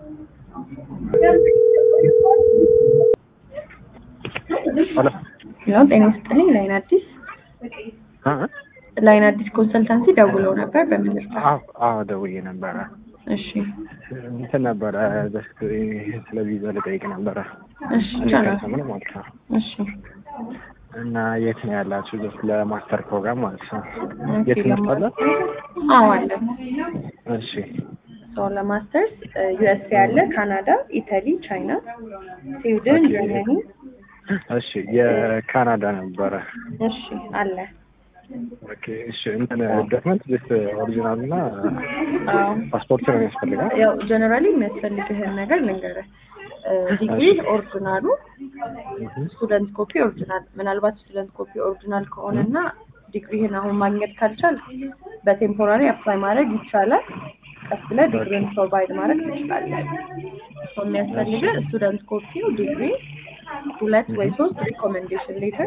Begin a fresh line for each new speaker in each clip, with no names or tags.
ሄሎ
ያው ጤና ይስጥልኝ። ላይን አዲስ
እ
ላይን አዲስ ኮንሰልታንሲ ደውለው ነበር። በምን ልርዳ?
አዎ አዎ ደውዬ ነበረ።
እሺ
እንትን ነበረ ጀስት ስለ ቪዛ ልጠይቅ ነበረ።
እሺ
እኔ
ይቻላል።
ከሰምን ማለት ነው።
እሺ
እና የት ነው ያላችሁ? ጀስት ለማስተር ፕሮግራም ማለት ነው።
ኦኬ፣
የት ትምህርት አለ?
አዎ አለ።
እሺ
ሰው ለማስተርስ ዩኤስኤ አለ፣ ካናዳ፣ ኢታሊ፣ ቻይና፣ ስዊድን፣
ኦኬ።
ጀርመኒ።
እሺ የካናዳ ነበረ።
እሺ አለ።
ኦኬ እሺ እንትን ዶክመንት ጀስት ኦሪጂናል እና
አዎ
ፓስፖርት ነው የሚያስፈልጋል?
ያው ጀነራሊ የሚያስፈልግህን ነገር ልንገርህ። ዲግሪ ኦሪጂናሉ፣ ስቱደንት ኮፒ ኦሪጂናል። ምናልባት ስቱደንት ኮፒ ኦሪጂናል ከሆነና ዲግሪህን አሁን ማግኘት ካልቻል በቴምፖራሪ አፕላይ ማድረግ ይቻላል። ቀስ ብለህ ዲግሪን ፕሮቫይድ ማድረግ ትችላለህ። ሰው የሚያስፈልግህ ስቱደንት ኮፒው፣ ዲግሪ፣ ሁለት ወይ ሶስት ሪኮሜንዴሽን ሌተር፣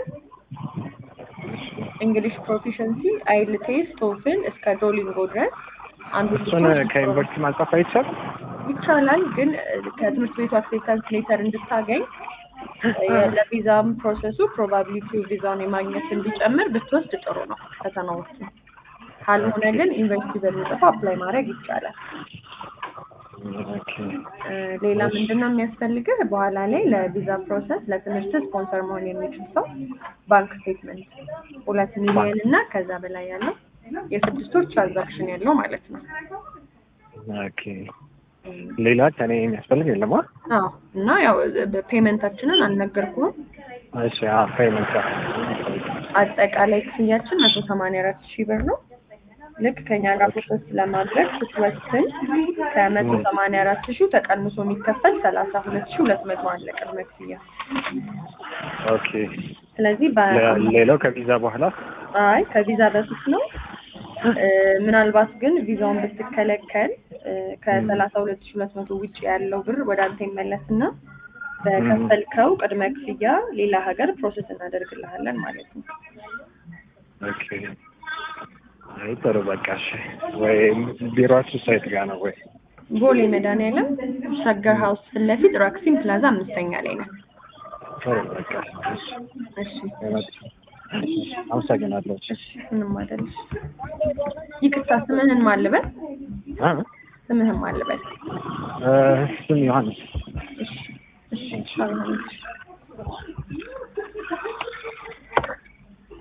እንግሊሽ ፕሮፊሸንሲ፣ አይልቴስ፣ ቶፍል እስከ ዶሊንጎ ድረስ አንዱ
እሱን ከዩኒቨርሲቲ ማጻፍ አይቻልም?
ይቻላል ግን እ፣ ከትምህርት ቤቱ አክሴፕታንስ ሌተር እንድታገኝ እ፣ ለቪዛም ፕሮሰሱ ፕሮባቢሊቲው ቪዛውን የማግኘት እንዲጨምር ብትወስድ ጥሩ ነው ፈተናዎቹ። ካልሆነ ግን ዩኒቨርሲቲ በሚጽፈው አፕላይ ማድረግ ይቻላል።
ኦኬ
እ፣ ሌላ ምንድን ነው የሚያስፈልግህ? በኋላ ላይ ለቪዛ ፕሮሰስ ለትምህርት ስፖንሰር መሆን የሚችል ሰው ባንክ ስቴትመንት ሁለት ሚሊዮን እና ከዛ በላይ ያለው የስድስት ወር ትራንዛክሽን ያለው ማለት ነው።
ኦኬ ሌላ ከኔ የሚያስፈልግ የለም? አ?
አዎ እና ያው ፔመንታችንን አልነገርኩህም።
እሺ አዎ ፔመንት
አጠቃላይ ክፍያችን መቶ ሰማንያ አራት ሺህ ብር ነው። ልክ ከኛ ጋር ፕሮሰስ ለማድረግ ስትወስን ከመቶ ሰማንያ አራት ሺህ ተቀንሶ የሚከፈል ሰላሳ ሁለት ሺህ ሁለት መቶ አለ ቅድመ ክፍያ።
ኦኬ
ስለዚህ በ
ለ- ሌላው ከቪዛ በኋላ
አይ ከቪዛ በፊት ነው። እ፣ ምናልባት ግን ቪዛውን ብትከለከል እ፣ ከሰላሳ ሁለት ሺህ ሁለት መቶ ውጭ ያለው ብር ወደ አንተ ይመለስና በከፈልከው ቅድመ ክፍያ ሌላ ሀገር ፕሮሰስ እናደርግልሃለን ማለት ነው።
ኦኬ አይ ጥሩ በቃ እሺ ወይ ቢሮአችሁ ሳይት ጋር ነው ወይ
ቦሌ መድኃኒዓለም ሸገር ሀውስ ፊት ለፊት ራክሲን ፕላዛ አምስተኛ ላይ ነው።
ጥሩ በቃ እሺ
እሺ
እሺ አመሰግናለሁ እሺ
እሺ ምንም አይደል። ይቅርታ ስምህን ማን ልበል?
አ
ስምህን ማን ልበል?
እ ስም ዮሐንስ
እሺ እሺ አብርሃም፣ እሺ